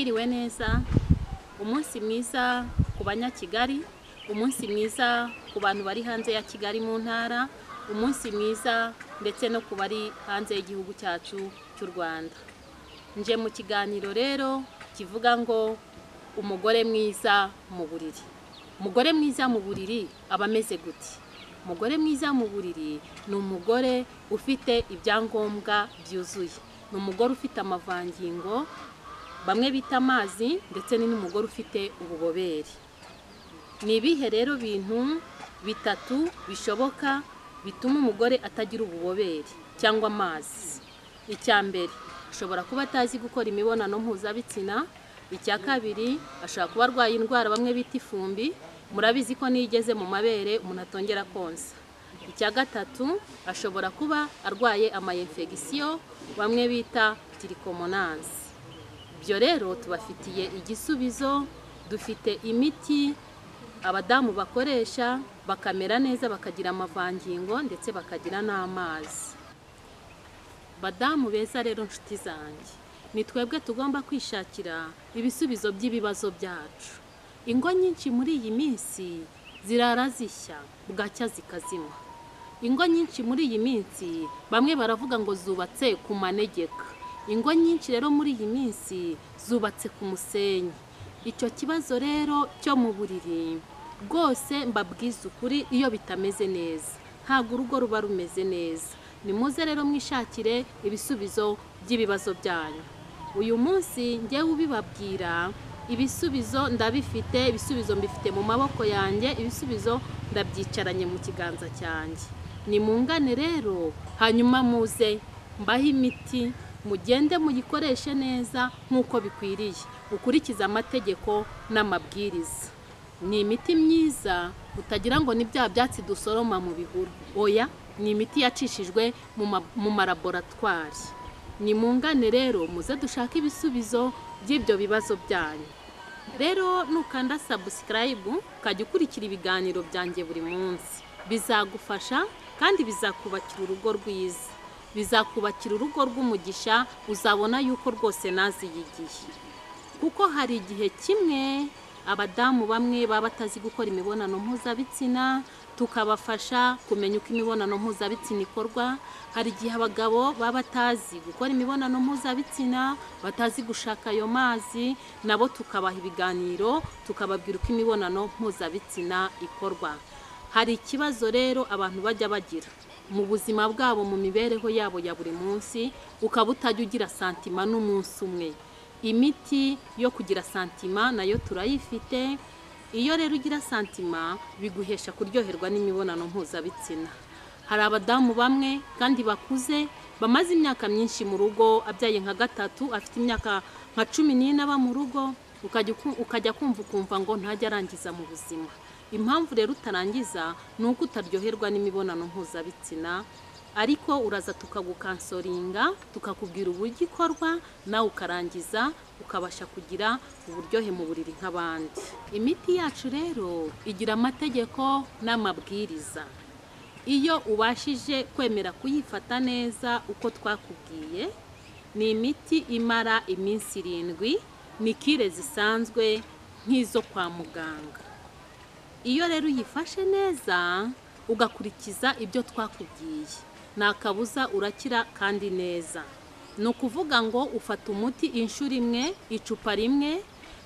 mwiza umunsi mwiza ku banyakigali umunsi mwiza ku bantu bari hanze ya kigali mu ntara umunsi mwiza ndetse no ku bari hanze y'igihugu cyacu cy'u rwanda nje mu kiganiro rero kivuga ngo umugore mwiza mu buriri umugore mwiza mu buriri aba ameze gute umugore mwiza mu buriri ni umugore ufite ibyangombwa byuzuye ni umugore ufite amavangingo bamwe bita amazi ndetse ni n'umugore ufite ububobere ni ibihe rero bintu bitatu bishoboka bituma umugore atagira ububobere cyangwa amazi icya mbere ashobora kuba atazi gukora imibonano mpuzabitsina icya kabiri ashobora kuba arwaye indwara bamwe bita ifumbi murabizi ko niyo igeze mu mabere umuntu atongera konsa icya gatatu ashobora kuba arwaye amayinfegisiyo bamwe bita tirikomonansi ibyo rero tubafitiye igisubizo dufite imiti abadamu bakoresha bakamera neza bakagira amavangingo ndetse bakagira n'amazi badamu beza rero nshuti zanjye ni twebwe tugomba kwishakira ibisubizo by'ibibazo byacu ingo nyinshi muri iyi minsi zirara zishya bwacya zikazima ingo nyinshi muri iyi minsi bamwe baravuga ngo zubatse ku manegeka ingo nyinshi rero muri iyi minsi zubatse ku musenyi icyo kibazo rero cyo mu buriri rwose mbabwiza ukuri iyo bitameze neza ntabwo urugo ruba rumeze neza ni muze rero mwishakire ibisubizo by'ibibazo byanyu uyu munsi ngewe ubibabwira ibisubizo ndabifite ibisubizo mbifite mu maboko yanjye ibisubizo ndabyicaranye mu kiganza cyanjye ni mungane rero hanyuma muze mbahe imiti mugende muyikoreshe neza nk'uko bikwiriye ukurikize amategeko n'amabwiriza ni imiti myiza utagira ngo ni bya byatsi dusoroma mu bihuru oya ni imiti yacishijwe mu maraboratwari ni mungane rero muze dushake ibisubizo by'ibyo bibazo byanyu rero nukanda sabusikarayibu ukajya ukurikira ibiganiro byanjye buri munsi bizagufasha kandi bizakubakira urugo rwiza bizakubakira urugo rw'umugisha uzabona yuko rwose naziyigiye kuko hari igihe kimwe abadamu bamwe baba batazi gukora imibonano mpuzabitsina tukabafasha kumenya uko imibonano mpuzabitsina ikorwa hari igihe abagabo baba batazi gukora imibonano mpuzabitsina batazi gushaka ayo mazi nabo tukabaha ibiganiro tukababwira uko imibonano mpuzabitsina ikorwa hari ikibazo rero abantu bajya bagira mu buzima bwabo mu mibereho yabo ya buri munsi ukaba utajya ugira santima n'umunsi umwe imiti yo kugira santima nayo turayifite iyo rero ugira santima biguhesha kuryoherwa n'imibonano mpuzabitsina hari abadamu bamwe kandi bakuze bamaze imyaka myinshi mu rugo abyaye nka gatatu afite imyaka nka cumi n'ine aba mu rugo ukajya kumva ukumva ngo ntajya arangiza mu buzima impamvu rero utarangiza ni uko utaryoherwa n'imibonano mpuzabitsina ariko uraza tukagukansoringa tukakubwira uburyo ikorwa nawe ukarangiza ukabasha kugira uburyohe mu buriri nk'abandi imiti yacu rero igira amategeko n'amabwiriza iyo ubashije kwemera kuyifata neza uko twakubwiye ni imiti imara iminsi irindwi ni kire zisanzwe nk'izo kwa muganga iyo rero uyifashe neza ugakurikiza ibyo twakubwiye nta kabuza urakira kandi neza ni ukuvuga ngo ufata umuti inshuro imwe icupa rimwe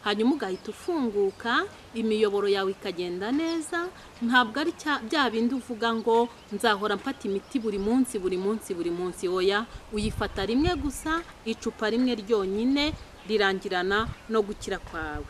hanyuma ugahita ufunguka imiyoboro yawe ikagenda neza ntabwo ari bya bindi uvuga ngo nzahora mfata imiti buri munsi buri munsi buri munsi oya uyifata rimwe gusa icupa rimwe ryonyine rirangirana no gukira kwawe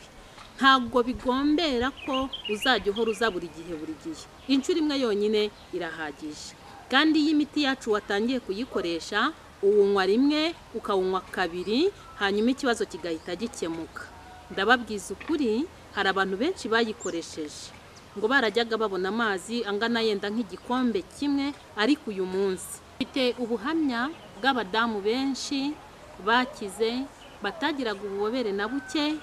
ntabwo bigombera ko uzajya uhora uza buri gihe buri gihe inshuro imwe yonyine irahagije kandi iyo imiti yacu watangiye kuyikoresha uwunywa rimwe ukawunywa kabiri hanyuma ikibazo kigahita gikemuka ndababwiza ukuri hari abantu benshi bayikoresheje ngo barajyaga babona amazi angana yenda nk'igikombe kimwe ariko uyu munsi mfite ubuhamya bw'abadamu benshi bakize batagiraga ububobere na buke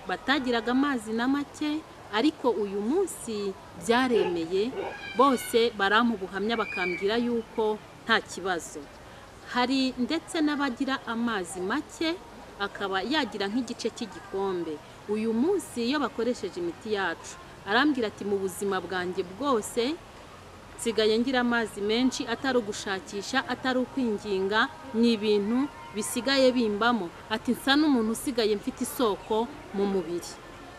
batagiraga amazi na make ariko uyu munsi byaremeye bose baramu ubuhamya bakambwira yuko nta kibazo hari ndetse n'abagira amazi make akaba yagira nk'igice cy'igikombe uyu munsi iyo bakoresheje imiti yacu arambwira ati mu buzima bwanjye bwose nsigaye ngira amazi menshi atari ugushakisha atari ukwinginga ni ibintu bisigaye bimbamo ati nsa n'umuntu usigaye mfite isoko mu mubiri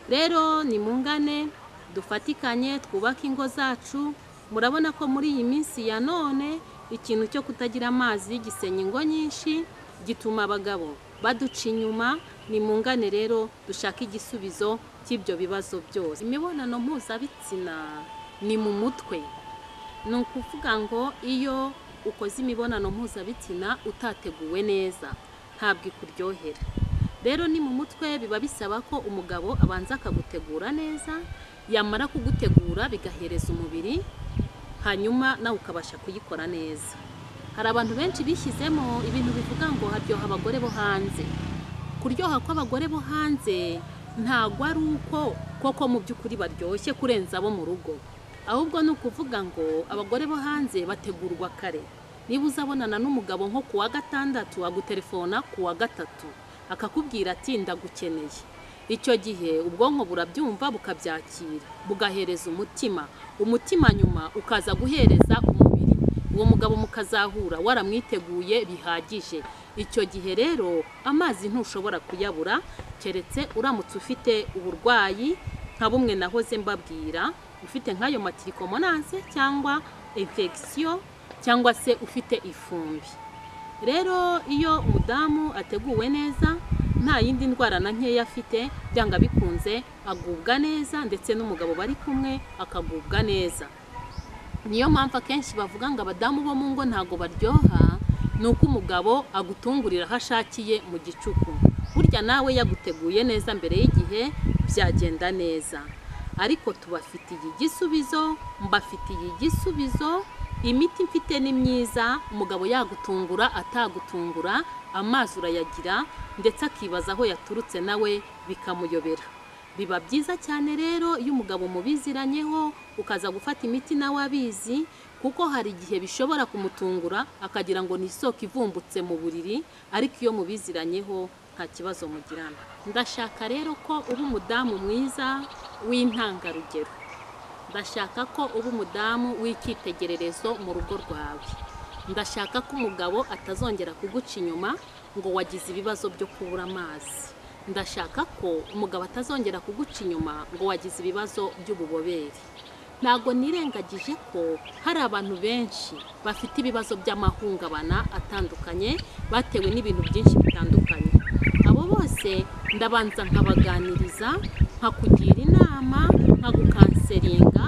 rero nimungane dufatikanye twubake ingo zacu murabona ko muri iyi minsi ya none ikintu cyo kutagira amazi gisenya ingo nyinshi gituma abagabo baduca inyuma nimungane rero dushake igisubizo cy'ibyo bibazo byose imibonano mpuzabitsina ni mu mutwe ni ukuvuga ngo iyo ukoze imibonano mpuzabitsina utateguwe neza ntabwo ikuryohera rero ni mu mutwe biba bisaba ko umugabo abanza akagutegura neza yamara kugutegura bigahereza umubiri hanyuma nawe ukabasha kuyikora neza hari abantu benshi bishyizemo ibintu bivuga ngo haryoha abagore bo hanze kuryoha kw'abagore bo hanze ntabwo ari uko koko mu by'ukuri baryoshye kurenza abo mu rugo ahubwo ni ukuvuga ngo abagore bo hanze bategurwa kare niba uzabonana n'umugabo nko ku wa gatandatu agutelefona ku wa gatatu akakubwira ati ndagukeneye icyo gihe ubwonko burabyumva bukabyakira bugahereza umutima umutima nyuma ukaza guhereza umubiri uwo mugabo mukazahura waramwiteguye bihagije icyo gihe rero amazi ntushobora kuyabura keretse uramutse ufite uburwayi nka bumwe nahoze mbabwira ufite nk'ayo matirikomnanse cyangwa infegisiyo cyangwa se ufite ifumbi rero iyo umudamu ateguwe neza nta yindi ndwara na nkeya afite byanga bikunze agubwa neza ndetse n'umugabo bari kumwe akagubwa neza niyo mpamvu akenshi bavuga ngo abadamu bo mu ngo ntabwo baryoha ni uko umugabo agutungurira aho ashakiye mu gicuku burya nawe yaguteguye neza mbere y'igihe byagenda neza ariko tubafitiye igisubizo mbafitiye igisubizo imiti mfite ni myiza umugabo yagutungura atagutungura amazi urayagira ndetse akibaza aho yaturutse nawe bikamuyobera biba byiza cyane rero iyo umugabo mubiziranyeho ukaza gufata imiti nawe abizi kuko hari igihe bishobora kumutungura akagira ngo ni isoko ivumbutse mu buriri ariko iyo mubiziranyeho nta kibazo mugirana ndashaka rero ko uba umudamu mwiza w'intangarugero ndashaka ko uba umudamu w'icyitegererezo mu rugo rwawe ndashaka ko umugabo atazongera kuguca inyuma ngo wagize ibibazo byo kubura amazi ndashaka ko umugabo atazongera kuguca inyuma ngo wagize ibibazo by'ububobere ntabwo nirengagije ko hari abantu benshi bafite ibibazo by'amahungabana atandukanye batewe n'ibintu byinshi bitandukanye abo bose ndabanza nkabaganiriza nkakugira inama nkagukanseringa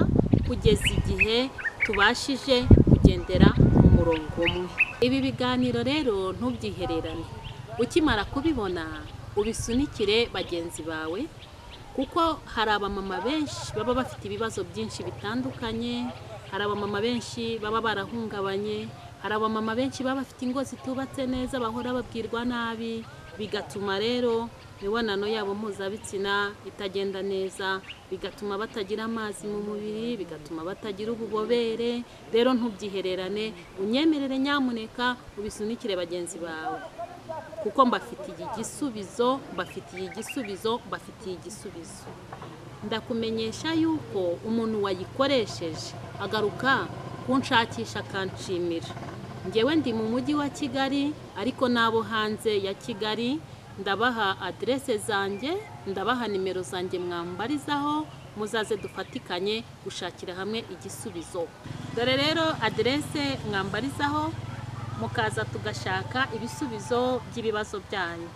kugeza igihe tubashije kugendera mu murongo umwe ibi biganiro rero ntubyihererane ukimara kubibona ubisunikire bagenzi bawe kuko hari abamama benshi baba bafite ibibazo byinshi bitandukanye hari abamama benshi baba barahungabanye hari abamama benshi baba bafite ingo zitubatse neza bahora babwirwa nabi bigatuma rero imibonano yabo mpuzabitsina itagenda neza bigatuma batagira amazi mu mubiri bigatuma batagira ububobere rero ntubyihererane unyemerere nyamuneka ubisunikire bagenzi bawe kuko mbafitiye igisubizo mbafitiye igisubizo mbafitiye igisubizo ndakumenyesha yuko umuntu wayikoresheje agaruka kunshakisha akanshimira ngewe ndi mu mujyi wa kigali ariko n'abo hanze ya kigali ndabaha aderese zanjye ndabaha nimero zanjye mwambarizaho muzaze dufatikanye gushakira hamwe igisubizo dore rero aderese mwambarizaho mukaza tugashaka ibisubizo by'ibibazo byanyu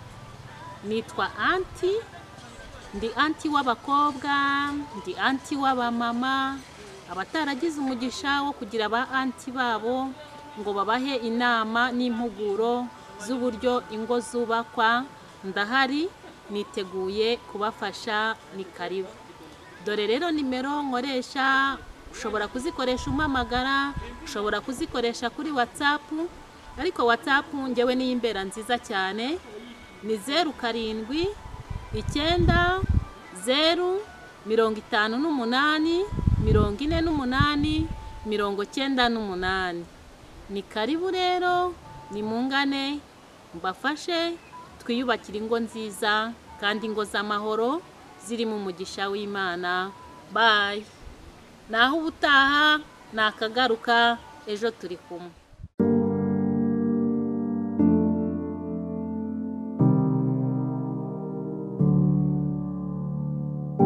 nitwa anti ndi anti w'abakobwa ndi anti w'abamama abataragize umugisha wo kugira aba anti babo ngo babahe inama n'impuguro z'uburyo ingo zubakwa ndahari niteguye kubafasha ni karibu dore rero nimero nkoresha ushobora kuzikoresha umpamagara ushobora kuzikoresha kuri watsapu ariko watsapu ngewe niyo imbera nziza cyane ni zeru karindwi icyenda zeru mirongo itanu n'umunani mirongo ine n'umunani mirongo cyenda n'umunani ni karibu rero ni mungane mbafashe twiyubakire ingo nziza kandi ingo z'amahoro zirimo umugisha w'imana bayi naho ubutaha nakagaruka ejo turi kumwe